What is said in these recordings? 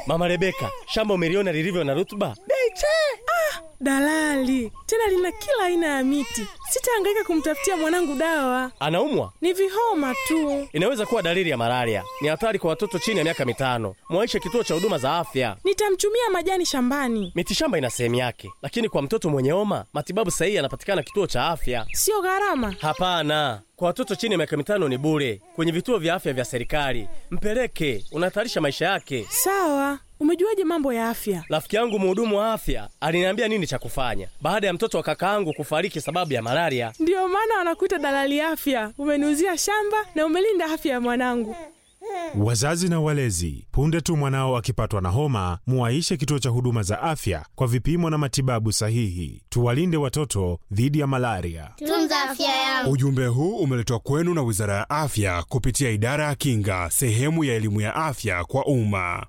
Mama Rebeka, shamba umeliona lilivyo na rutuba? Beche! Ah, dalali tena lina kila aina ya miti. Sitahangaika kumtafutia mwanangu dawa, Anaumwa? ni vihoma tu. Inaweza kuwa dalili ya malaria. Ni hatari kwa watoto chini ya miaka mitano. Mwaishe kituo cha huduma za afya. Nitamchumia majani shambani, Mitishamba ina sehemu yake, lakini kwa mtoto mwenye homa matibabu sahihi yanapatikana kituo cha afya. sio gharama. Hapana, kwa watoto chini ya miaka mitano ni bure kwenye vituo vya afya vya serikali. Mpeleke, unahatarisha maisha yake. Sawa, umejuaje mambo ya afya? Rafiki yangu mhudumu wa afya aliniambia nini cha kufanya baada ya mtoto wa kaka yangu kufariki sababu ya malaria. Ndiyo maana wanakuita dalali afya. Umeniuzia shamba na umelinda afya ya mwanangu. Wazazi na walezi, punde tu mwanao akipatwa na homa, muwaishe kituo cha huduma za afya kwa vipimo na matibabu sahihi. Tuwalinde watoto dhidi ya malaria. Tunza afya yangu. Ujumbe huu umeletwa kwenu na Wizara ya Afya kupitia Idara ya Kinga, sehemu ya elimu ya afya kwa umma.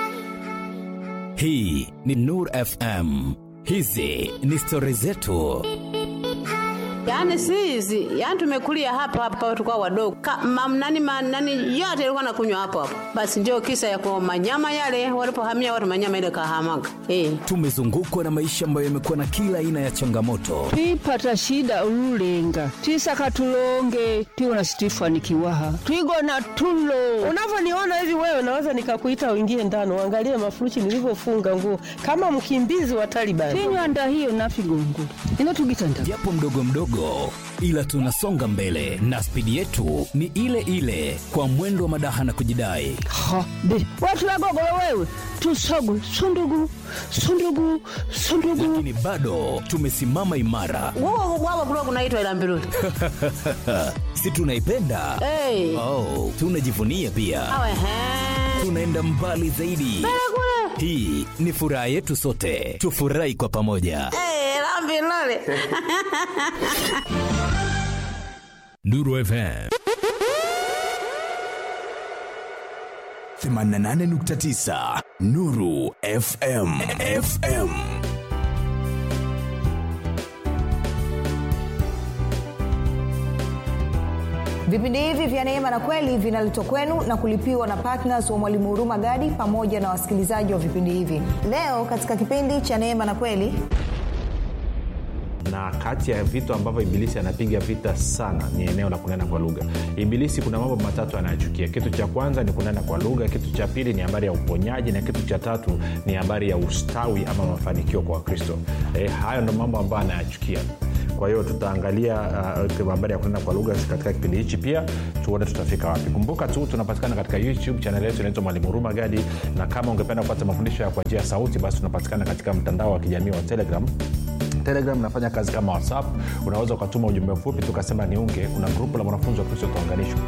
Hii ni Nur FM. Hizi ni stori zetu. Yaani si hizi, yaani tumekulia hapa hapa tulikuwa wadogo. Ka, mam, nani, ma, nani yote ilikuwa nakunywa hapo hapo. Basi ndio kisa ya kwa manyama yale walipohamia watu manyama ile kahamaga. Eh. Tumezungukwa na maisha ambayo yamekuwa na kila aina ya changamoto, twipata shida ululenga twisaka tulonge tiwona situifanikiwaha twigona tulo Unavyoniona hivi wewe, naweza nikakuita uingie ndani uangalie mafurushi nilivyofunga nguo kama mkimbizi wa Taliban. tinywanda hiyo nafigongula ino tugitanda japo mdogo mdogo, ila tunasonga mbele na spidi yetu ni ile ile, kwa mwendo wa madaha na kujidai. ha be watu wagogolo wewe tusogwe sundugu sundugu sundugu Lakini bado tumesimama imara, Wao wao kulikuwa kunaitwa ila mbiruli. si tunaipenda? Eh. Oh, tunajivunia pia, Awe he. tunaenda mbali zaidi. Hii ni furaha yetu sote, tufurahi kwa pamoja. Eh, la mbiruli. Nuru FM 88.9 Nuru FM FM Vipindi hivi vya Neema na Kweli vinaletwa kwenu na kulipiwa na ptns wa Mwalimu Huruma Gadi pamoja na wasikilizaji wa vipindi hivi. Leo katika kipindi cha Neema na Kweli na kati ya vitu ambavyo ibilisi anapiga vita sana ni eneo la kunena kwa lugha ibilisi kuna mambo matatu anayochukia kitu cha kwanza ni kunena kwa lugha kitu cha pili ni habari ya uponyaji na kitu cha tatu ni habari ya ustawi ama mafanikio kwa wakristo e, hayo ndo mambo ambayo anayachukia kwa hiyo tutaangalia uh, habari ya kunena kwa lugha katika kipindi hichi pia tuone tutafika wapi kumbuka tu tunapatikana katika youtube chanel yetu inaitwa mwalimu huruma gadi na kama ungependa kupata mafundisho ya kwa njia ya sauti basi tunapatikana katika mtandao wa kijamii wa telegram telegram inafanya kazi kama whatsapp unaweza ukatuma ujumbe mfupi tukasema niunge kuna grupu la mwanafunzi wa kristo utaunganishwa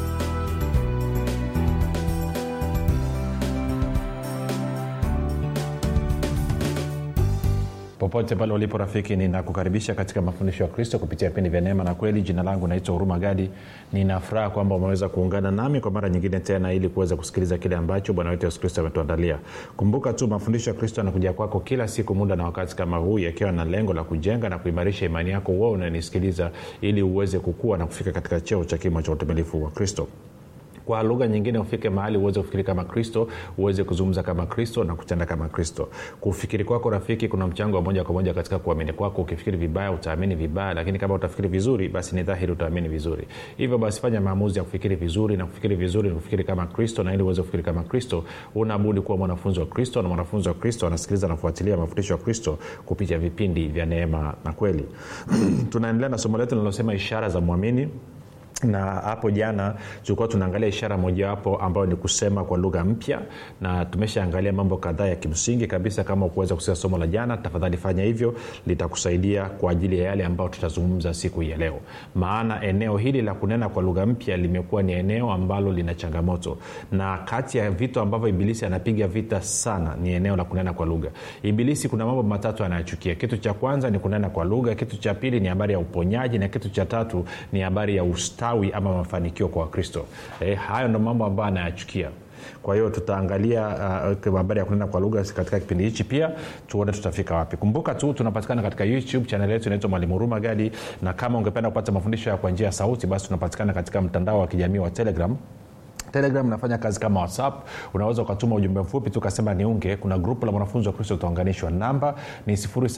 popote pale ulipo rafiki ninakukaribisha katika mafundisho ya kristo kupitia vipindi vya neema na kweli jina langu naitwa huruma gadi ninafuraha kwamba umeweza kuungana nami kwa mara nyingine tena ili kuweza kusikiliza kile ambacho bwana wetu yesu kristo ametuandalia kumbuka tu mafundisho ya kristo yanakuja kwako kila siku muda na wakati kama huu yakiwa na lengo la kujenga na kuimarisha imani yako uo unanisikiliza ili uweze kukua na kufika katika cheo cha kimo cha utumilifu wa kristo kwa lugha nyingine ufike mahali uweze kufikiri kama kristo uweze kuzungumza kama kristo na kutenda kama kristo kufikiri kwako rafiki kuna mchango wa moja kwa moja katika kuamini kwako ukifikiri vibaya utaamini vibaya lakini kama utafikiri vizuri basi ni dhahiri utaamini vizuri hivyo basi fanya maamuzi ya kufikiri vizuri na kufikiri vizuri ni kufikiri kama kristo na ili uweze kufikiri kama kristo unabudi kuwa mwanafunzi wa kristo na mwanafunzi wa kristo anasikiliza na kufuatilia mafundisho ya kristo kupitia vipindi vya neema na kweli tunaendelea na somo letu linalosema ishara za mwamini na hapo jana tulikuwa tunaangalia ishara mojawapo ambayo ni kusema kwa lugha mpya na tumeshaangalia mambo kadhaa ya kimsingi kabisa kama ukuweza kusikia somo la jana tafadhali fanya hivyo litakusaidia kwa ajili ya yale ambayo tutazungumza siku hii ya leo maana eneo hili la kunena kwa lugha mpya limekuwa ni eneo ambalo lina changamoto na kati ya vitu ambavyo ibilisi anapiga vita sana ni eneo la kunena kwa lugha ibilisi kuna mambo matatu anayochukia kitu cha kwanza ni kunena kwa lugha kitu cha pili ni habari ya uponyaji na kitu cha tatu ni habari ya ustawi ama mafanikio kwa wakristo e, hayo ndo mambo ambayo anayachukia kwa hiyo tutaangalia uh, habari ya kunena kwa lugha katika kipindi hichi pia tuone tutafika wapi kumbuka tu tunapatikana katika youtube chanel yetu inaitwa mwalimu huruma gadi na kama ungependa kupata mafundisho ya kwa njia ya sauti basi tunapatikana katika mtandao wa kijamii wa telegram telegram nafanya kazi kama whatsapp unaweza ukatuma ujumbe mfupi tu ukasema niunge kuna grupu la mwanafunzi wa kristo utaunganishwa namba ni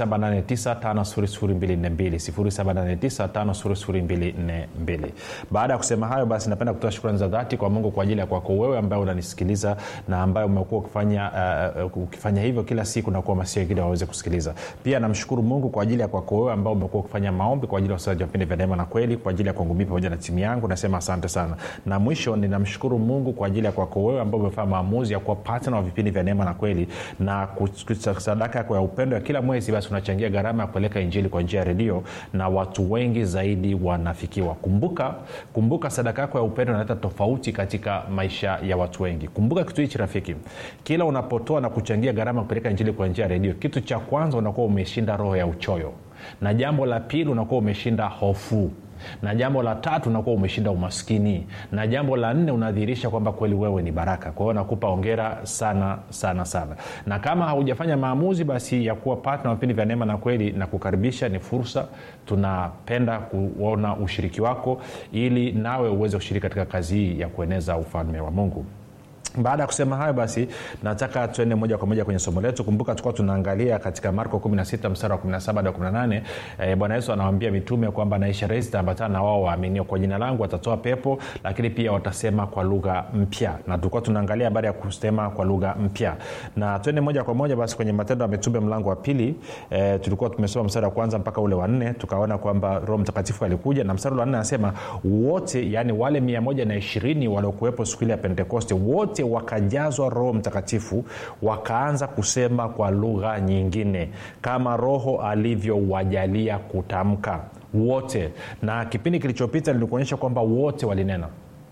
7895242 baada ya kusema hayo basi napenda kutoa shukrani za dhati kwa mungu kwa ajili ya kwako wewe ambaye unanisikiliza na ambaye umekuwa ukifanya, uh, ukifanya hivyo kila siku na kuhamasisha wengine waweze kusikiliza pia namshukuru mungu kwa ajili ya kwako wewe ambao umekuwa ukifanya maombi kwa ajili ya usaji wa vipindi vya neema na kweli kwa ajili ya kwangu mii pamoja na timu yangu nasema asante sana na mwisho ninamshukuru mungu kwa ajili ya kwako wewe ambao umefanya maamuzi ya kuwa patna wa vipindi vya neema na kweli na sadaka yako ya upendo ya kila mwezi basi unachangia gharama ya kupeleka injili kwa njia ya redio na watu wengi zaidi wanafikiwa kumbuka kumbuka sadaka yako ya upendo inaleta tofauti katika maisha ya watu wengi kumbuka kitu hichi rafiki kila unapotoa na kuchangia gharama ya kupeleka injili kwa njia ya redio kitu cha kwanza unakuwa umeshinda roho ya uchoyo na jambo la pili unakuwa umeshinda hofu na jambo la tatu unakuwa umeshinda umaskini na jambo la nne unadhihirisha kwamba kweli wewe ni baraka kwa hiyo nakupa ongera sana sana sana na kama haujafanya maamuzi basi ya kuwa patna vipindi vya neema na kweli na kukaribisha ni fursa tunapenda kuona ushiriki wako ili nawe uweze kushiriki katika kazi hii ya kueneza ufalme wa mungu baada ya kusema hayo basi nataka tuende moja kwa moja kwenye somo letu kumbuka tukuwa tunaangalia katika marko 16 mstari wa 17 hadi 18 e, bwana yesu anawambia mitume kwamba na ishara hizi zitaambatana na wao waaminio kwa jina langu watatoa pepo lakini pia watasema kwa lugha mpya na tulikuwa tunaangalia habari ya kusema kwa lugha mpya na tuende moja kwa moja basi kwenye matendo ya mitume mlango wa pili e, tulikuwa tumesoma mstari wa kwanza mpaka ule wa nne tukaona kwamba roho mtakatifu alikuja na mstari wa nne anasema wote yani wale mia moja na ishirini waliokuwepo siku ile ya pentekoste wote wakajazwa roho mtakatifu wakaanza kusema kwa lugha nyingine kama roho alivyowajalia kutamka wote na kipindi kilichopita nilikuonyesha kwamba wote walinena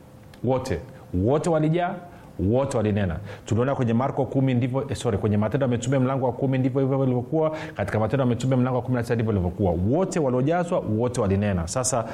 wote wote walijaa wote walinena tuliona kwenye marko kumi ndivyo eh, sorry kwenye matendo ya mitume mlango wa kumi ndivyo hivyo ilivyokuwa katika matendo ya mitume mlango wa kumi na tisa ndivyo ilivyokuwa wote waliojazwa wote walinena sasa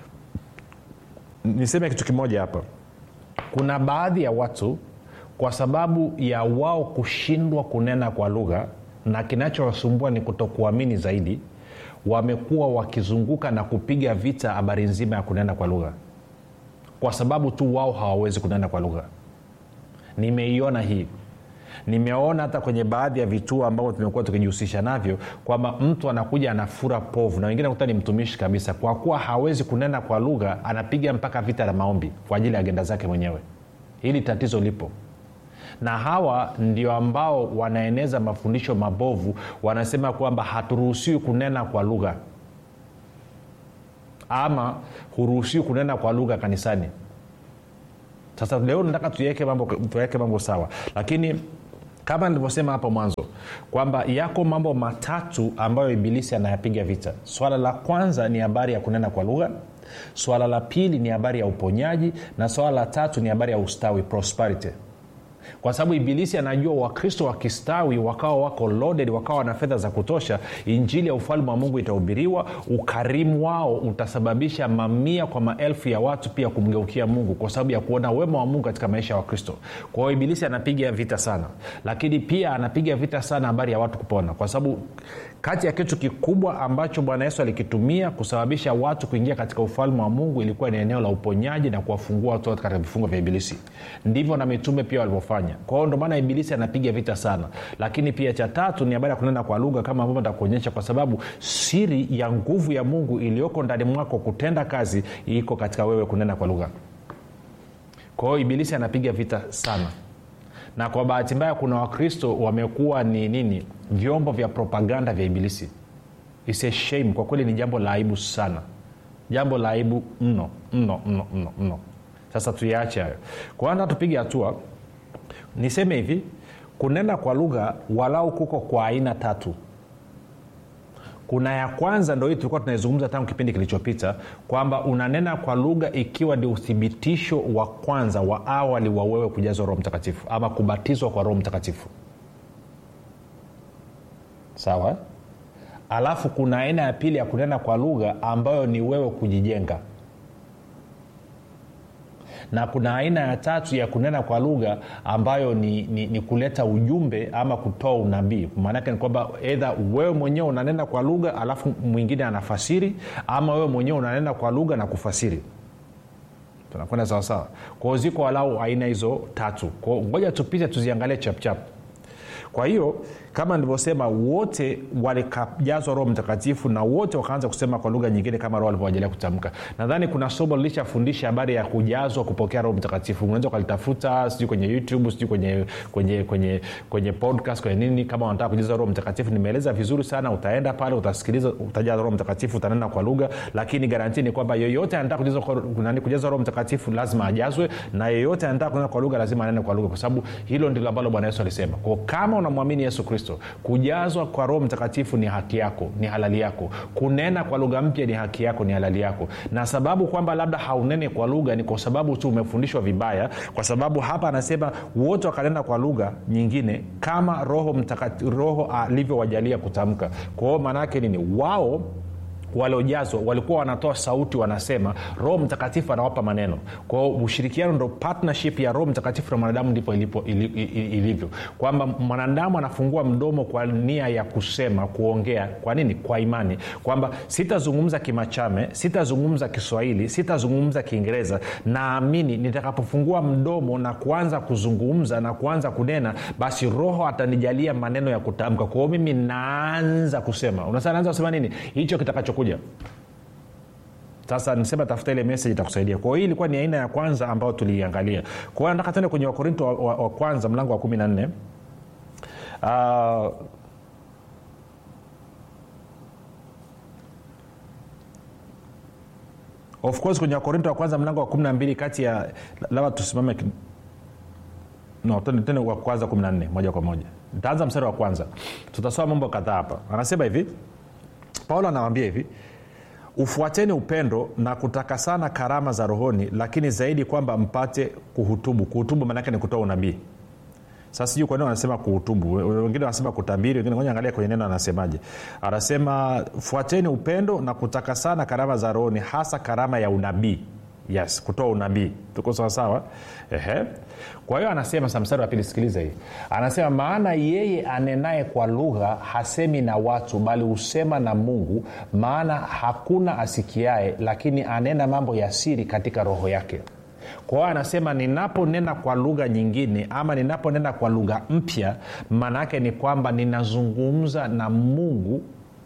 niseme kitu kimoja hapa kuna baadhi ya watu kwa sababu ya wao kushindwa kunena kwa lugha na kinachowasumbua ni kutokuamini zaidi wamekuwa wakizunguka na kupiga vita habari nzima ya kunena kwa lugha kwa sababu tu wao hawawezi kunena kwa lugha nimeiona hii nimeona hata kwenye baadhi ya vituo ambavyo tumekuwa tukijihusisha navyo kwamba mtu anakuja anafura povu na wengine nakuta ni mtumishi kabisa kwa kuwa hawezi kunena kwa lugha anapiga mpaka vita la maombi kwa ajili ya agenda zake mwenyewe hili tatizo lipo na hawa ndio ambao wanaeneza mafundisho mabovu wanasema kwamba haturuhusiwi kunena kwa lugha ama huruhusiwi kunena kwa lugha kanisani sasa leo nataka tuweke mambo, tuweke mambo sawa lakini kama nilivyosema hapo mwanzo kwamba yako mambo matatu ambayo ibilisi anayapiga vita swala la kwanza ni habari ya kunena kwa lugha swala la pili ni habari ya uponyaji na swala la tatu ni habari ya ustawi prosperity kwa sababu ibilisi anajua wakristo wakistawi wakawa wako loaded wakawa na fedha za kutosha injili ya ufalme wa mungu itahubiriwa ukarimu wao utasababisha mamia kwa maelfu ya watu pia kumgeukia mungu kwa sababu ya kuona wema wa mungu katika maisha ya wakristo kwa hiyo ibilisi anapiga vita sana lakini pia anapiga vita sana habari ya watu kupona kwa sababu kati ya kitu kikubwa ambacho bwana yesu alikitumia kusababisha watu kuingia katika ufalme wa mungu ilikuwa ni eneo la uponyaji na kuwafungua watu katika vifungo vya ibilisi ndivyo na mitume pia walivyofanya kwa hiyo ndomaana ibilisi anapiga vita sana lakini pia cha tatu ni habari ya kunena kwa lugha kama ambavyo ntakuonyesha kwa sababu siri ya nguvu ya mungu iliyoko ndani mwako kutenda kazi iko katika wewe kunena kwa lugha kwa hiyo ibilisi anapiga vita sana na kwa bahati mbaya kuna wakristo wamekuwa ni nini vyombo vya propaganda vya ibilisi It's a shame kwa kweli ni jambo la aibu sana jambo la aibu mno mno mno mno mno sasa tuyaache hayo kwanza tupige hatua niseme hivi kunena kwa lugha walau kuko kwa aina tatu kuna ya kwanza ndo hii tulikuwa tunaizungumza tangu kipindi kilichopita kwamba unanena kwa lugha ikiwa ni uthibitisho wa kwanza wa awali wa wewe kujazwa roho mtakatifu ama kubatizwa kwa roho mtakatifu sawa alafu kuna aina ya pili ya kunena kwa lugha ambayo ni wewe kujijenga na kuna aina ya tatu ya kunena kwa lugha ambayo ni, ni, ni kuleta ujumbe ama kutoa unabii maanake ni kwamba edha wewe mwenyewe unanena kwa lugha alafu mwingine anafasiri ama wewe mwenyewe unanena kwa lugha na kufasiri tunakwenda sawasawa kwao ziko walau aina hizo tatu kwao ngoja tupite tuziangalie chapchap kwa hiyo kama nilivyosema wote walikajazwa roho mtakatifu na wote wakaanza kusema kwa lugha nyingine kama roho alivyowajalia kutamka nadhani kuna somo lilishafundisha habari ya kujazwa kupokea roho mtakatifu unaweza ukalitafuta sijui kwenye youtube sijui kwenye kwenye kwenye kwenye podcast kwenye nini kama wanataka kujaza roho mtakatifu nimeeleza vizuri sana utaenda pale utasikiliza utajaza roho mtakatifu utanena kwa lugha lakini garanti ni kwamba yoyote anataka kujaza, nani kujaza roho mtakatifu lazima ajazwe na yeyote anataka kunena kwa lugha lazima anene kwa lugha kwa sababu hilo ndilo ambalo bwana yesu alisema kwao kama unamwamini yesu kristo kujazwa kwa roho mtakatifu ni haki yako ni halali yako kunena kwa lugha mpya ni haki yako ni halali yako na sababu kwamba labda haunene kwa lugha ni kwa sababu tu umefundishwa vibaya kwa sababu hapa anasema wote wakanena kwa lugha nyingine kama roho mtakati, roho alivyowajalia kutamka kwao maanaake nini wao waliojazwa walikuwa wanatoa sauti wanasema roho mtakatifu anawapa maneno kwao ushirikiano ndo partnership ya roho mtakatifu na mwanadamu ndipo ilipo, ili, ili, ilivyo kwamba mwanadamu anafungua mdomo kwa nia ya kusema kuongea kwa nini kwa imani kwamba sitazungumza kimachame sitazungumza kiswahili sitazungumza kiingereza naamini nitakapofungua mdomo na kuanza kuzungumza na kuanza kunena basi roho atanijalia maneno ya kutamka kwao mimi naanza kusema unasa naanza kusema nini hicho kitakachokuja sasa nisema tafuta ile message itakusaidia kwa hiyo hii ilikuwa ni aina ya kwanza ambayo tuliiangalia kwa hiyo nataka tende kwenye wakorinto wa, wa, wa kwanza mlango wa kumi na nne uh, of course kwenye wakorinto wa kwanza mlango wa kumi na mbili kati ya labda tusimame no tende wa kwanza kumi na nne moja kwa moja ntaanza mstari wa kwanza tutasoma mambo kadhaa hapa anasema hivi paulo anawambia hivi ufuateni upendo na kutaka sana karama za rohoni lakini zaidi kwamba mpate kuhutubu kuhutubu maanaake ni kutoa unabii sasa sijui kwa nini wanasema kuhutubu wengine wanasema kutabiri wengine ngoja angalia kwenye neno anasemaje anasema fuateni upendo na kutaka sana karama za rohoni hasa karama ya unabii yes kutoa unabii tuko sawasawa Ehe. kwa hiyo anasema sa mstari wa pili sikiliza hii anasema maana yeye anenaye kwa lugha hasemi na watu bali husema na mungu maana hakuna asikiae lakini anena mambo ya siri katika roho yake kwa hiyo anasema ninaponena kwa lugha nyingine ama ninaponena kwa lugha mpya maana yake ni kwamba ninazungumza na mungu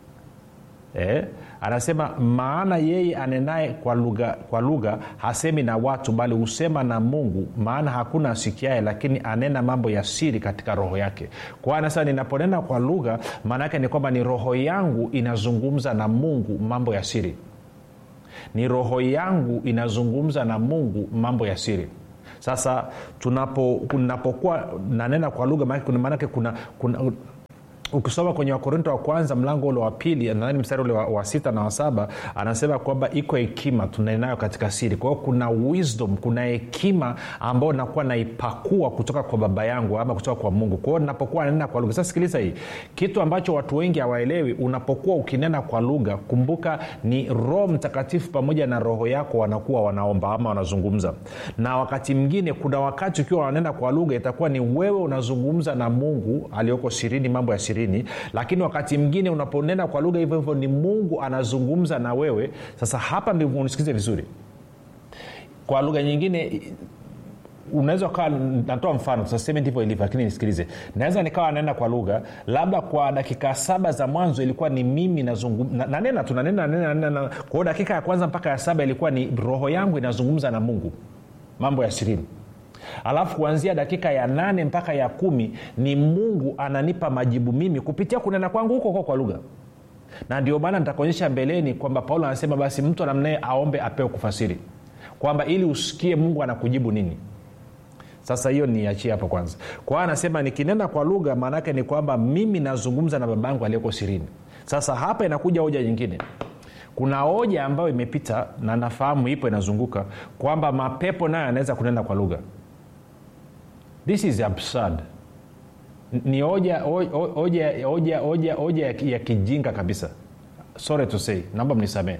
eh? anasema maana yeye anenaye kwa lugha kwa lugha hasemi na watu bali husema na mungu maana hakuna asikiae lakini anena mambo ya siri katika roho yake kwa anasema ninaponena kwa lugha maana yake ni kwamba ni roho yangu inazungumza na mungu mambo ya siri ni roho yangu inazungumza na mungu mambo ya siri sasa tunapo tunapokuwa nanena kwa lugha maanake kuna, kuna ukisoma kwenye wakorinto wa kwanza mlango ule wa pili nadhani mstari ule wa, wa sita na wa saba anasema kwamba iko hekima tunaenayo katika siri kwa hiyo kuna wisdom kuna hekima ambayo nakuwa naipakua kutoka kwa baba yangu ama kutoka kwa mungu kwa hiyo napokuwa nanena kwa lugha sasa sikiliza hii kitu ambacho watu wengi hawaelewi unapokuwa ukinena kwa lugha kumbuka ni roho mtakatifu pamoja na roho yako wanakuwa wanaomba ama wanazungumza na wakati mwingine kuna wakati ukiwa wananena kwa lugha itakuwa ni wewe unazungumza na mungu aliyoko sirini mambo ya siri sirini lakini wakati mwingine unaponena kwa lugha hivyo hivyo ni mungu anazungumza na wewe sasa hapa ndivyo unisikize vizuri kwa lugha nyingine unaweza ukawa natoa mfano saseme ndivyo ilivyo lakini nisikilize naweza nikawa naenda kwa lugha labda kwa dakika saba za mwanzo ilikuwa ni mimi nazungumza nanena tu nanena nanena nanena kwa hiyo dakika ya kwanza mpaka ya saba ilikuwa ni roho yangu inazungumza na mungu mambo ya sirini alafu kuanzia dakika ya nane mpaka ya kumi ni mungu ananipa majibu mimi kupitia kunena kwangu huko huko kwa lugha na ndio maana nitakuonyesha mbeleni kwamba paulo anasema basi mtu anamnaye aombe apewe kufasiri kwamba ili usikie mungu anakujibu nini sasa hiyo niachie hapo kwanza kwa hiyo anasema nikinena kwa lugha maanaake ni kwamba mimi nazungumza na babangu aliyeko sirini sasa hapa inakuja hoja nyingine kuna hoja ambayo imepita na nafahamu ipo inazunguka kwamba mapepo nayo yanaweza kunena kwa lugha this is absurd ni hoja hoja hoja hoja hoja ya kijinga kabisa sorry to say naomba mnisamee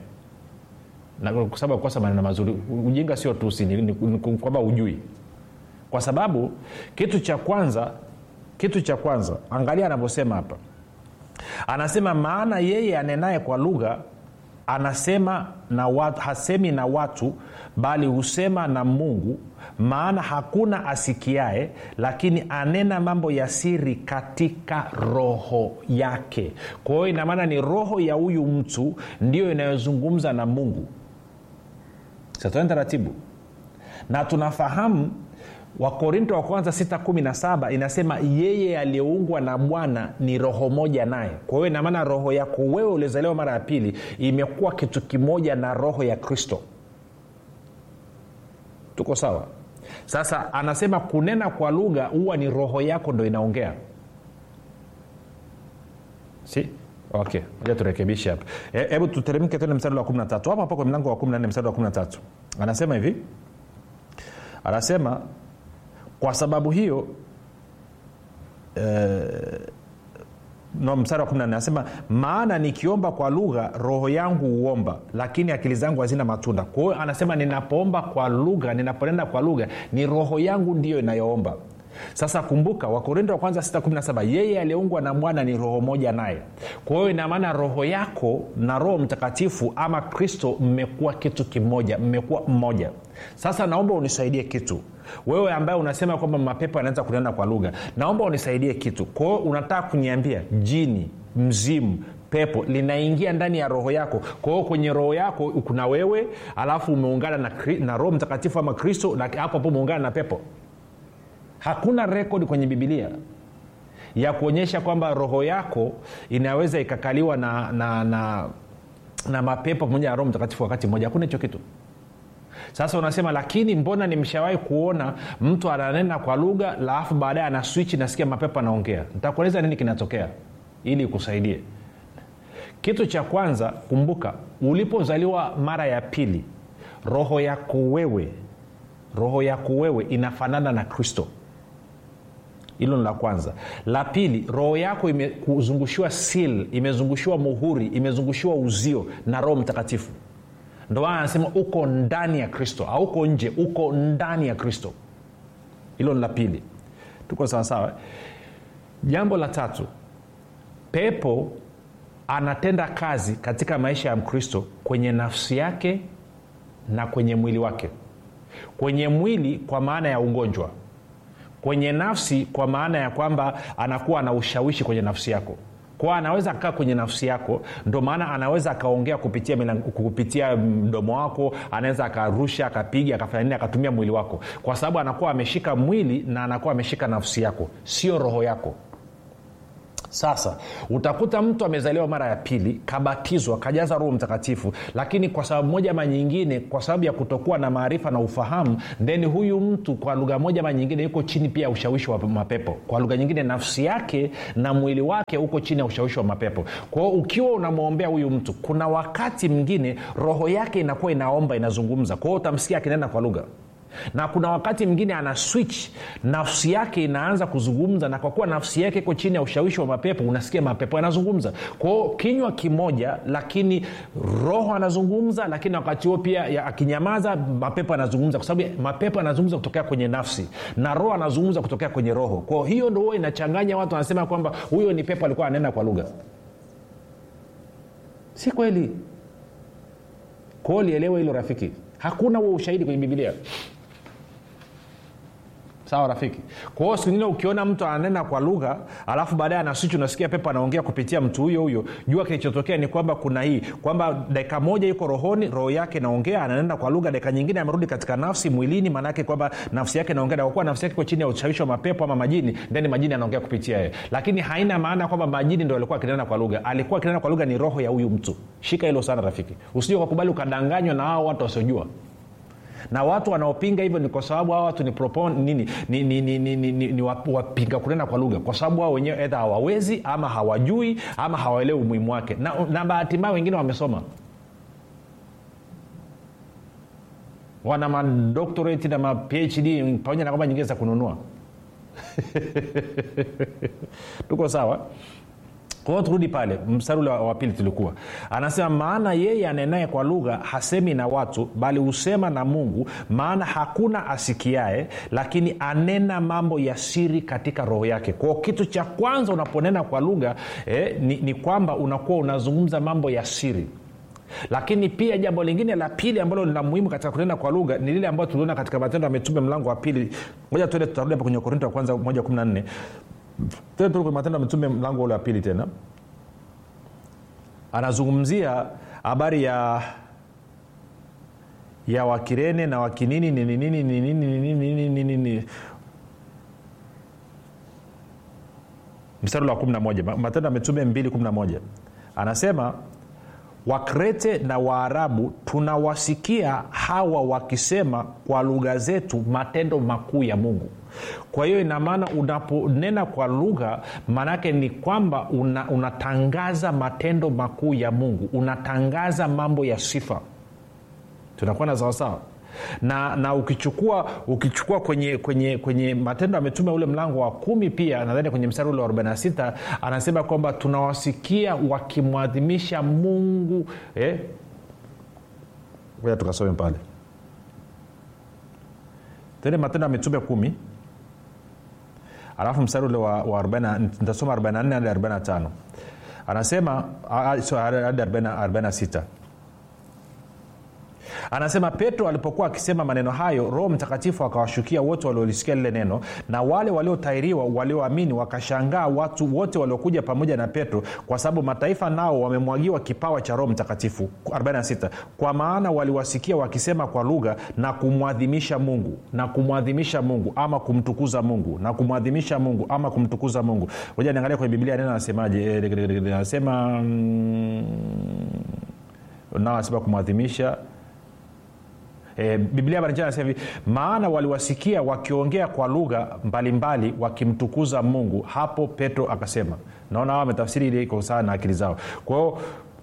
kwa sababu kukosa maneno mazuri ujinga sio tusi ni, ni, ni kwamba ujui kwa sababu kitu cha kwanza kitu cha kwanza angalia anavyosema hapa anasema maana yeye anenaye kwa lugha anasema na watu, hasemi na watu bali husema na mungu maana hakuna asikiae lakini anena mambo ya siri katika roho yake kwa hiyo inamaana ni roho ya huyu mtu ndiyo inayozungumza na mungu satoen taratibu na tunafahamu wakorinto wa kwanza 617 inasema yeye aliyeungwa na bwana ni roho moja naye kwa hiyo inamaana roho yako wewe uliozaliwa mara ya pili imekuwa kitu kimoja na roho ya kristo tuko sawa sasa anasema kunena kwa lugha huwa ni roho yako ndo inaongea si okay moja turekebishe hapa hebu e, tuteremke tene mstari wa 13 hapo hapo kwa mlango wa 14 mstari wa 13 anasema hivi anasema kwa sababu hiyo eh, no, mstari wa 14 anasema maana nikiomba kwa lugha roho yangu huomba lakini akili zangu hazina matunda kwa hiyo anasema ninapoomba kwa lugha ninaponenda kwa lugha ni roho yangu ndiyo inayoomba sasa kumbuka wakorinto wa kwanza 617 yeye aliyeungwa na bwana ni roho moja naye kwa hiyo inamaana roho yako na roho mtakatifu ama kristo mmekuwa kitu kimoja mmekuwa mmoja sasa naomba unisaidie kitu wewe ambaye unasema kwamba mapepo yanaweza kunena kwa lugha naomba unisaidie kitu kwa hiyo unataka kuniambia jini mzimu pepo linaingia ndani ya roho yako kwa hiyo kwenye roho yako kuna wewe alafu umeungana na, na roho mtakatifu ama kristo na hapo hapo umeungana na pepo hakuna rekodi kwenye bibilia ya kuonyesha kwamba roho yako inaweza ikakaliwa na, na, na, na mapepo pamoja na roho mtakatifu wakati mmoja hakuna hicho kitu sasa unasema lakini mbona nimshawahi kuona mtu ananena kwa lugha alafu baadaye ana swichi nasikia mapepo anaongea nitakueleza nini kinatokea ili ikusaidie kitu cha kwanza kumbuka ulipozaliwa mara ya pili roho yako wewe roho yako wewe inafanana na kristo hilo ni la kwanza la pili roho yako imezungushiwa sil imezungushiwa muhuri imezungushiwa uzio na roho mtakatifu ndo maana anasema uko ndani ya kristo auko nje uko ndani ya kristo hilo ni la pili tuko sawasawa jambo la tatu pepo anatenda kazi katika maisha ya mkristo kwenye nafsi yake na kwenye mwili wake kwenye mwili kwa maana ya ugonjwa kwenye nafsi kwa maana ya kwamba anakuwa na ushawishi kwenye nafsi yako kwa anaweza akaa kwenye nafsi yako ndo maana anaweza akaongea kupitia, kupitia mdomo wako anaweza akarusha akapiga akafanya nini akatumia mwili wako kwa sababu anakuwa ameshika mwili na anakuwa ameshika nafsi yako sio roho yako sasa utakuta mtu amezaliwa mara ya pili kabatizwa kajaza roho mtakatifu lakini kwa sababu moja ama nyingine kwa sababu ya kutokuwa na maarifa na ufahamu then huyu mtu kwa lugha moja ama nyingine yuko chini pia ya ushawishi wa mapepo kwa lugha nyingine nafsi yake na mwili wake uko chini ya ushawishi wa mapepo kwao ukiwa unamwombea huyu mtu kuna wakati mwingine roho yake inakuwa inaomba inazungumza kwao utamsikia akinena kwa lugha na kuna wakati mwingine ana switch nafsi yake inaanza kuzungumza na kwa kuwa nafsi yake iko chini ya ushawishi wa mapepo unasikia mapepo yanazungumza kwao kinywa kimoja lakini roho anazungumza lakini wakati huo pia akinyamaza mapepo anazungumza kwa sababu mapepo anazungumza kutokea kwenye nafsi na roho anazungumza kutokea kwenye roho kwao hiyo ndo huo inachanganya watu wanasema kwamba huyo ni pepo alikuwa anena kwa lugha si kweli kwao lielewe hilo rafiki hakuna huo ushahidi kwenye bibilia sawa rafiki kwa hiyo singine ukiona mtu ananena kwa lugha alafu baadaye anaswichi unasikia pepo anaongea kupitia mtu huyo huyo jua kilichotokea ni kwamba kuna hii kwamba dakika moja yuko rohoni roho yake inaongea ananena kwa lugha dakika nyingine amerudi katika nafsi mwilini maanaake kwamba nafsi yake inaongea na kwa kuwa nafsi yake iko chini ya ushawishi wa mapepo ama majini ndani majini anaongea kupitia yeye lakini haina maana kwamba majini ndo alikuwa akinena kwa lugha alikuwa akinena kwa lugha ni roho ya huyu mtu shika hilo sana rafiki usije ukakubali ukadanganywa na hao watu wasiojua na watu wanaopinga hivyo ni kwa sababu hao watu ni, propon, nini, ni, ni, ni, ni, ni, ni, ni wapinga kunena kwa lugha kwa sababu wao wenyewe edha hawawezi ama hawajui ama hawaelewi umuhimu wake na, na bahati mbaya wengine wamesoma wana madoctorate na ma phd pamoja na kwamba nyingine za kununua tuko sawa kwa hiyo turudi pale mstari ule wa pili tulikuwa anasema maana yeye anenaye kwa lugha hasemi na watu bali husema na mungu maana hakuna asikiae lakini anena mambo ya siri katika roho yake kwao kitu cha kwanza unaponena kwa lugha eh, ni, ni kwamba unakuwa unazungumza mambo ya siri lakini pia jambo lingine la pili ambalo lina muhimu katika kunena kwa lugha ni lile ambayo tuliona katika matendo ya mitume mlango wa pili moja tuende tutarudi hapa kwenye korinto wa kwanza moja kumi na nne tuende tu kwenye matendo ya mitume mlango ule wa pili tena anazungumzia habari ya ya wakirene na wakinini nini nini nini nini nini nini nini mstari wa 11 matendo ya mitume 211 anasema wakrete na waarabu tunawasikia hawa wakisema kwa lugha zetu matendo makuu ya mungu kwa hiyo inamaana unaponena kwa lugha maanaake ni kwamba una, unatangaza matendo makuu ya mungu unatangaza mambo ya sifa tunakuwa na sawasawa na na ukichukua ukichukua kwenye kwenye kwenye matendo ya mitume ule mlango wa kumi pia nadhani kwenye mstari ule wa 46 anasema kwamba tunawasikia wakimwadhimisha mungu eh? tukasome pale tende matendo ya mitume kumi alafu mstari ule wa, wa 40 nitasoma 44 hadi 45 anasema hadi 46 anasema petro alipokuwa akisema maneno hayo roho mtakatifu akawashukia wote waliolisikia lile neno na wale waliotairiwa walioamini wakashangaa watu wote waliokuja pamoja na petro kwa sababu mataifa nao wamemwagiwa kipawa cha roho mtakatifu 46 kwa maana waliwasikia wakisema kwa lugha na kumwadhimisha mungu na kumwadhimisha mungu ama kumtukuza mungu na kumwadhimisha mungu ama kumtukuza mungu moja niangalia kwenye biblia neno anasemaje anasema mm, nao anasema kumwadhimisha E, biblia barijana anasema hivi maana waliwasikia wakiongea kwa lugha mbalimbali wakimtukuza mungu hapo petro akasema naona hao wametafsiri ile iko sawa na akili zao kwao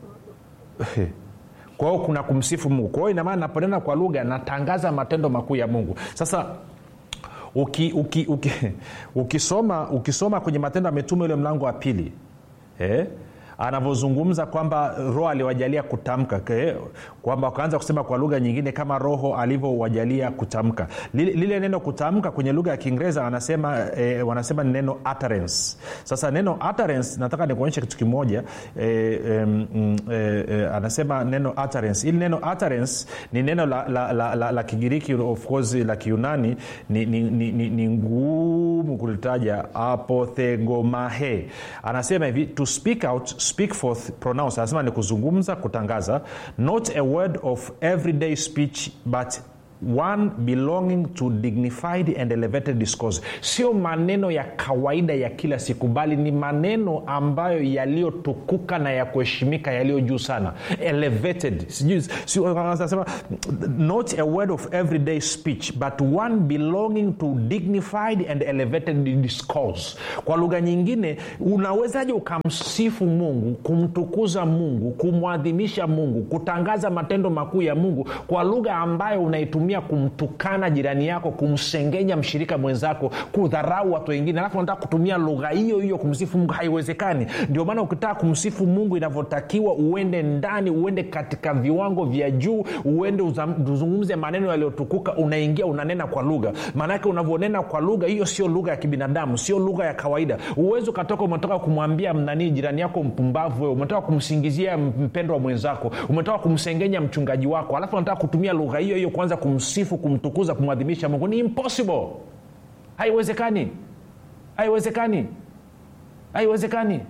kwa hiyo kuna kumsifu mungu kwa hiyo inamaana naponena kwa lugha natangaza matendo makuu ya mungu sasa uki, uki, uki, ukisoma ukisoma kwenye matendo ya mitume ule mlango wa pili eh? anavyozungumza kwamba roho aliwajalia kutamka kwamba wakaanza kusema kwa lugha nyingine kama roho alivyowajalia kutamka lile, lile neno kutamka kwenye lugha ya kiingereza wanasema e, wanasema ni neno utterance sasa neno utterance nataka nikuonyeshe kitu kimoja e, e, e, e, anasema neno utterance ili neno utterance ni neno la, la, la, la, la kigiriki of course la kiunani ni, ni, ni, ni, ni ngumu kulitaja apothegomahe anasema hivi to speak out speak forth pronounce anasema ni kuzungumza kutangaza not a word of everyday speech but one belonging to dignified and elevated discourse sio maneno ya kawaida ya kila siku bali ni maneno ambayo yaliyotukuka na ya kuheshimika yaliyo juu sana elevated sijui not a word of everyday speech but one belonging to dignified and elevated discourse kwa lugha nyingine unawezaje ukamsifu mungu kumtukuza mungu kumwadhimisha mungu kutangaza matendo makuu ya mungu kwa lugha ambayo unaitumia unatumia kumtukana jirani yako kumsengenya mshirika mwenzako kudharau watu wengine alafu unataka kutumia lugha hiyo hiyo kumsifu mungu haiwezekani ndio maana ukitaka kumsifu mungu inavyotakiwa uende ndani uende katika viwango vya juu uende uzungumze maneno yaliyotukuka unaingia unanena kwa lugha maanake unavyonena kwa lugha hiyo sio lugha ya kibinadamu sio lugha ya kawaida uwezi ukatoka umetoka kumwambia mnanii jirani yako mpumbavu wewe umetoka kumsingizia mpendo wa mwenzako umetoka kumsengenya mchungaji wako alafu unataka kutumia lugha hiyo hiyo kwanza kumsifu kumtukuza kumwadhimisha mungu ni impossible haiwezekani haiwezekani haiwezekani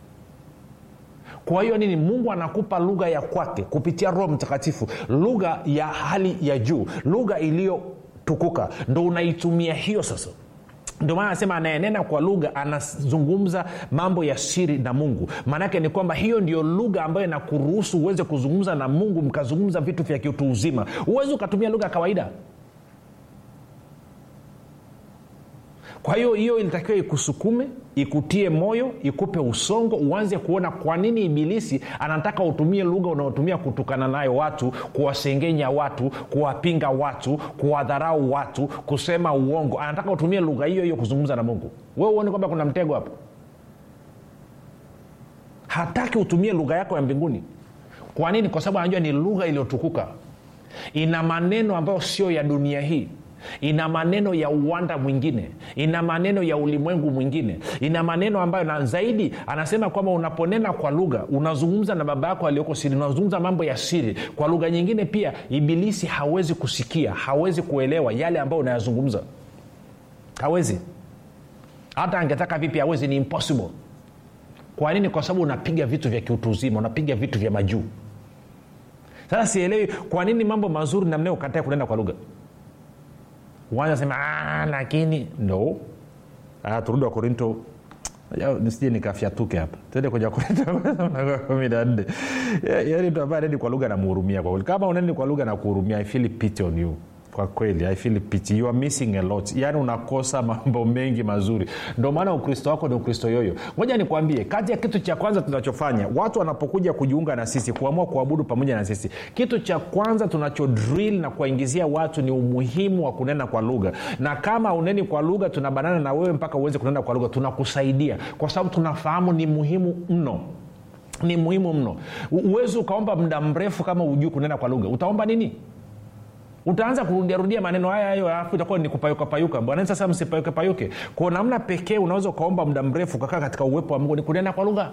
kwa hiyo nini mungu anakupa lugha ya kwake kupitia roho mtakatifu lugha ya hali ya juu lugha iliyotukuka ndo unaitumia hiyo sasa ndio maana anasema anayenena kwa lugha anazungumza mambo ya siri na mungu maanake ni kwamba hiyo ndio lugha ambayo inakuruhusu uweze kuzungumza na mungu mkazungumza vitu vya kiutu uzima huwezi ukatumia lugha ya kawaida kwa hiyo hiyo ilitakiwa ikusukume ikutie moyo ikupe usongo uanze kuona kwa nini ibilisi anataka utumie lugha unaotumia kutukana nayo watu kuwasengenya watu kuwapinga watu kuwadharau watu kusema uongo anataka utumie lugha hiyo hiyo kuzungumza na mungu we uone kwamba kuna mtego hapo hataki utumie lugha yako ya mbinguni kwa nini kwa sababu anajua ni lugha iliyotukuka ina maneno ambayo sio ya dunia hii ina maneno ya uwanda mwingine ina maneno ya ulimwengu mwingine ina maneno ambayo na zaidi anasema kwamba unaponena kwa lugha unazungumza na baba yako aliyoko siri unazungumza mambo ya siri kwa lugha nyingine pia ibilisi hawezi kusikia hawezi kuelewa yale ambayo unayazungumza hawezi hata angetaka vipi hawezi ni impossible kwa nini kwa sababu unapiga vitu vya kiutu uzima unapiga vitu vya majuu sasa sielewi kwa nini mambo mazuri namna ukatae kunenda kwa lugha uanza sema "Ah, lakini no ah, turudi wa korinto nisije nikafyatuke hapa tende kwenye wakorinto kumi na nne Ya- yaani mtu ambaye aneni kwa lugha namhurumia kwa kweli kama uneni kwa lugha na kuhurumia i feel pity on you kwa kweli i feel pity you are missing a lot yaani unakosa mambo mengi mazuri ndio maana ukristo wako ni ukristo yoyo moja nikwambie kati ya kitu cha kwanza tunachofanya watu wanapokuja kujiunga na sisi kuamua kuabudu pamoja na sisi kitu cha kwanza tunacho drill na kuwaingizia watu ni umuhimu wa kunena kwa lugha na kama uneni kwa lugha tunabanana na wewe mpaka uweze kunena kwa lugha tunakusaidia kwa sababu tunafahamu ni muhimu mno ni muhimu mno uwezi ukaomba muda mrefu kama ujui kunena kwa lugha utaomba nini utaanza kurudiarudia maneno haya hayo alafu itakuwa ni kupayukapayuka bwana sasa msipayukepayuke kwa namna pekee unaweza ukaomba muda mrefu ukakaa katika uwepo wa mungu ni kunena kwa lugha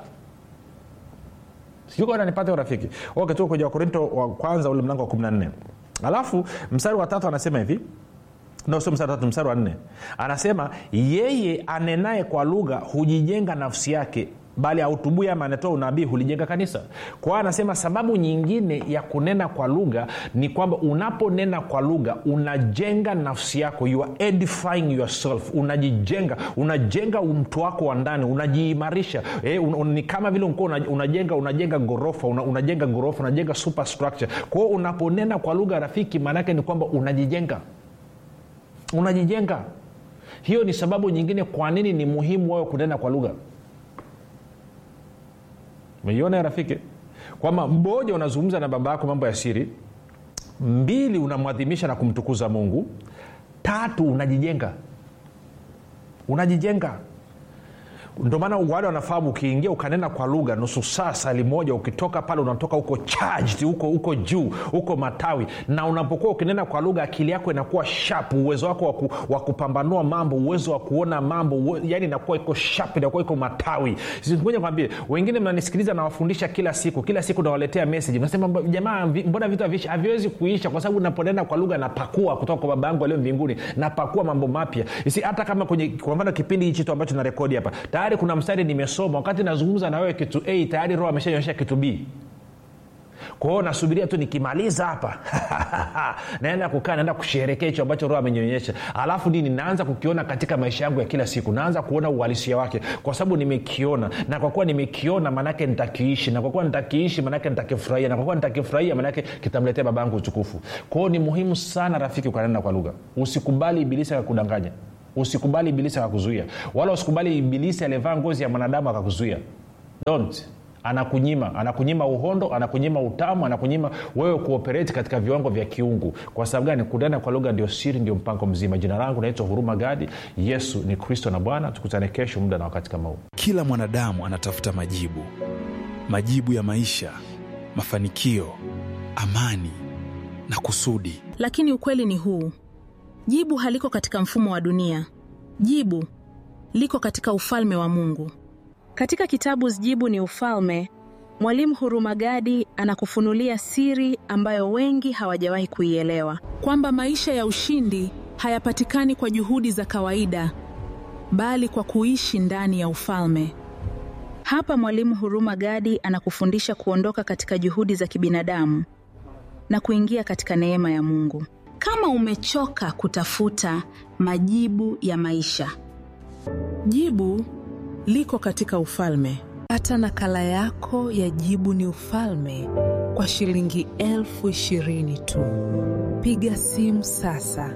sijukananipate urafiki okay, tuko kwenye wakorinto wa kwanza ule mlango wa 14 alafu mstari wa tatu anasema hivi no sio mstari wa tatu mstari wa nne anasema yeye anenaye kwa lugha hujijenga nafsi yake bali autubui ama anatoa unabii hulijenga kanisa kwa hiyo anasema sababu nyingine ya kunena kwa lugha ni kwamba unaponena kwa lugha unajenga nafsi yako you are edifying yourself unajijenga unajenga mtu wako wa ndani unajiimarisha eh, un, un, ni kama vile ulikuwa una, unajenga unajenga ghorofa una, unajenga ghorofa unajenga superstructure kwa hiyo unaponena kwa lugha rafiki maanaake ni kwamba unajijenga unajijenga hiyo ni sababu nyingine kwa nini ni muhimu wewe kunena kwa lugha umeiona ya rafiki kwamba mmoja unazungumza na baba yako mambo ya siri mbili unamwadhimisha na kumtukuza mungu tatu unajijenga unajijenga ndio maana wale wanafahamu ukiingia ukanena kwa lugha nusu saa sali moja ukitoka pale unatoka huko charged huko huko juu huko matawi na unapokuwa ukinena kwa lugha akili yako inakuwa sharp uwezo wako wa waku, kupambanua mambo uwezo wa kuona mambo uwe, yani inakuwa iko sharp inakuwa iko matawi ngoja kwambie wengine mnanisikiliza nawafundisha kila siku kila siku nawaletea message nasema jamaa mbona vitu haviishi haviwezi kuisha kwa sababu naponena kwa lugha napakua kutoka kwa baba yangu aliyo mbinguni napakua mambo mapya si hata kama kwenye kwa mfano kipindi hichi tu ambacho narekodi hapa tayari kuna mstari nimesoma wakati nazungumza na wewe kitu a tayari roho ameshaonyesha kitu b kwa hiyo nasubiria tu nikimaliza hapa naenda kukaa naenda kusherekea hicho ambacho roho amenyonyesha alafu nini naanza kukiona katika maisha yangu ya kila siku naanza kuona uhalisia wake kwa sababu nimekiona na kwa kuwa nimekiona maanake nitakiishi na kwa kuwa nitakiishi maanake nitakifurahia na kwa kuwa nitakifurahia maanake kitamletea baba yangu utukufu kwa hiyo ni muhimu sana rafiki ukanena kwa lugha usikubali ibilisi akakudanganya usikubali ibilisi akakuzuia wala usikubali ibilisi aliyevaa ngozi ya mwanadamu akakuzuia don't anakunyima anakunyima uhondo anakunyima utamu anakunyima wewe kuopereti katika viwango vya kiungu kwa sababu gani kunena kwa lugha ndio siri ndio mpango mzima jina langu naitwa huruma gadi yesu ni kristo na bwana tukutane kesho muda na wakati kama huu kila mwanadamu anatafuta majibu majibu ya maisha mafanikio amani na kusudi lakini ukweli ni huu jibu haliko katika mfumo wa dunia jibu liko katika ufalme wa mungu katika kitabu jibu ni ufalme mwalimu hurumagadi anakufunulia siri ambayo wengi hawajawahi kuielewa kwamba maisha ya ushindi hayapatikani kwa juhudi za kawaida bali kwa kuishi ndani ya ufalme hapa mwalimu huruma gadi anakufundisha kuondoka katika juhudi za kibinadamu na kuingia katika neema ya mungu kama umechoka kutafuta majibu ya maisha jibu liko katika ufalme hata nakala yako ya jibu ni ufalme kwa shilingi elfu ishirini tu piga simu sasa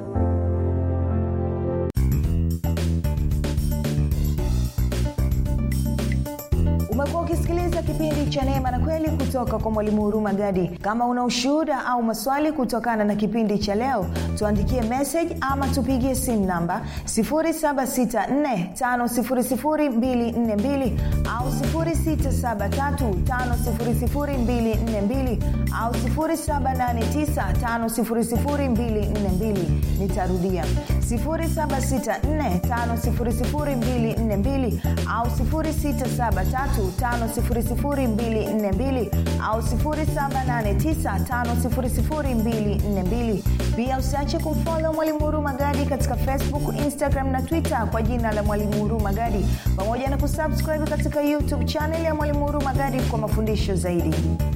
umekuwa ukisikiliza unasikiliza kipindi cha neema na kweli kutoka kwa mwalimu huruma gadi kama una ushuhuda au maswali kutokana na kipindi cha leo tuandikie message ama tupigie simu namba 7645242 au 6735242 au 7895242 nitarudia 7645242 au 6735242 au 7895242 pia usiache kumfolo mwalimu huru magadi katika facebook instagram na twitter kwa jina la mwalimu huru magadi pamoja na kusubscribe katika youtube chanel ya mwalimu huru magadi kwa mafundisho zaidi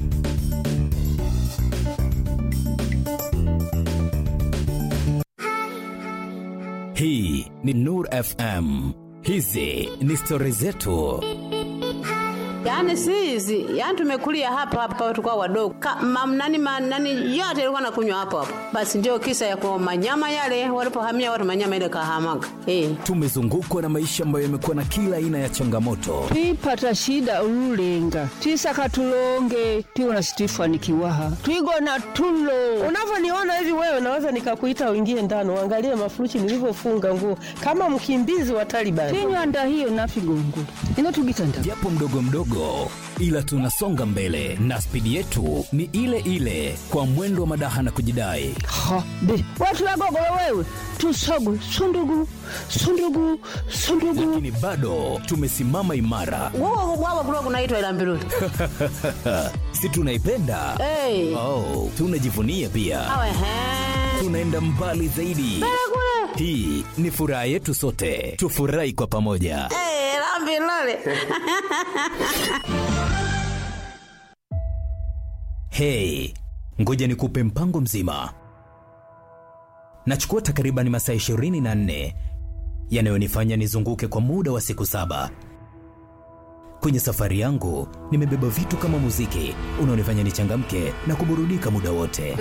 hii ni nur fm hizi ni stori zetu yaani sizi yaani tumekulia hapa hapa tukao wadogo mamnani manani yote ilikuwa nakunywa hapo hapo basi ndio kisa ya kwa manyama yale walipohamia watu manyama ile kahamaga eh. tumezungukwa na maisha ambayo yamekuwa na kila aina ya changamoto twipata shida ululenga twisaka tulonge twiwona situifanikiwaha twigona tulo unavyoniona hivi wewe naweza nikakuita uingie ndani uangalie mafuruchi nilivyofunga nguo kama mkimbizi wa Taliban. tinywanda hiyo nafigongo inotugitanda japo mdogo mdogo ila tunasonga mbele na spidi yetu ni ile ile kwa mwendo wa madaha na kujidai ha be watulagogolo wewe tusogu sundugu sundugu sundugu lakini bado tumesimama imara Wao wao kulikuwa kunaitwa ila mbiruli. si tunaipenda Eh. oh, tunajivunia pia Awe he. tunaenda mbali zaidi hii ni furaha yetu sote tufurahi kwa pamoja Eh, la mbiruli. hei ngoja nikupe mpango mzima nachukua takriban masaa 24 yanayonifanya nizunguke kwa muda wa siku saba kwenye safari yangu nimebeba vitu kama muziki unaonifanya nichangamke na kuburudika muda wote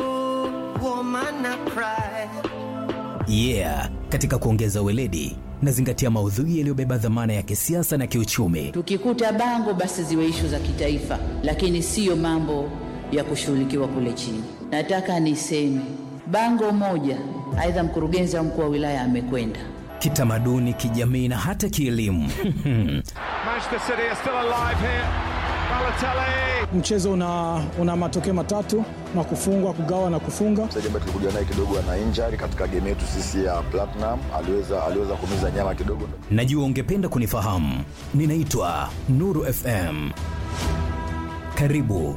yeah katika kuongeza weledi nazingatia maudhui yaliyobeba dhamana ya kisiasa na kiuchumi Tukikuta bango basi ziwe ishu za kitaifa, lakini siyo mambo ya kushughulikiwa kule chini. Nataka niseme bango moja, aidha mkurugenzi au mkuu wa wilaya amekwenda kitamaduni kijamii na hata kielimu Manchester City are still alive here. Balotelli. mchezo una, una matokeo matatu na kufungwa kugawa na kufunga mchezaji ambaye tulikuja naye kidogo ana injury katika game yetu sisi ya Platinum, aliweza aliweza kuumiza nyama kidogo. najua ungependa kunifahamu ninaitwa nuru fm karibu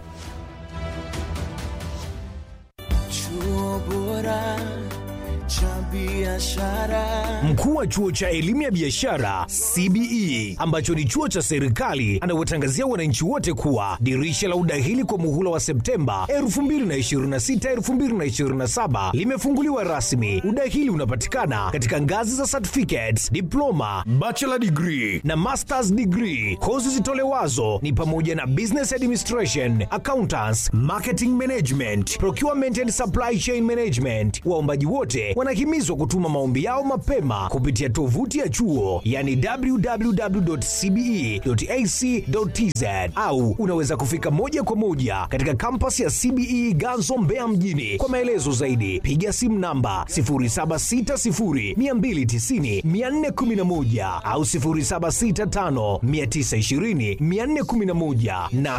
Chuo bora cha biashara. Mkuu wa chuo cha elimu ya biashara CBE ambacho ni chuo cha serikali anawatangazia wananchi wote kuwa dirisha la udahili kwa muhula wa Septemba 2026 2027 limefunguliwa rasmi. Udahili unapatikana katika ngazi za certificates, diploma, bachelor degree na masters degree. Kozi zitolewazo ni pamoja na business administration, accountants, marketing management, procurement and supply chain management. Waombaji wote wanahimizwa kutuma maombi yao mapema kupitia tovuti ya chuo yani www.cbe.ac.tz au unaweza kufika moja kwa moja katika kampasi ya CBE Ganzo Mbeya mjini. Kwa maelezo zaidi piga simu namba 0760290411 au 0765920411 na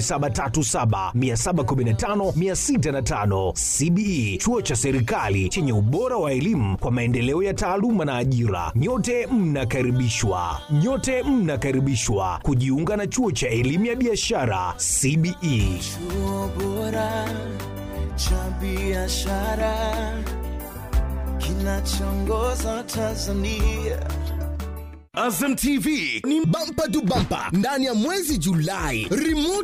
0737715605. CBE chuo cha serikali chenye ubora wa elimu kwa maendeleo ya taaluma na ajira. Nyote mnakaribishwa, nyote mnakaribishwa kujiunga na chuo cha elimu ya biashara CBE. Chuo bora cha biashara kinachoongoza Tanzania. Azam TV ni bampa tu bampa ndani ya mwezi Julai. Remote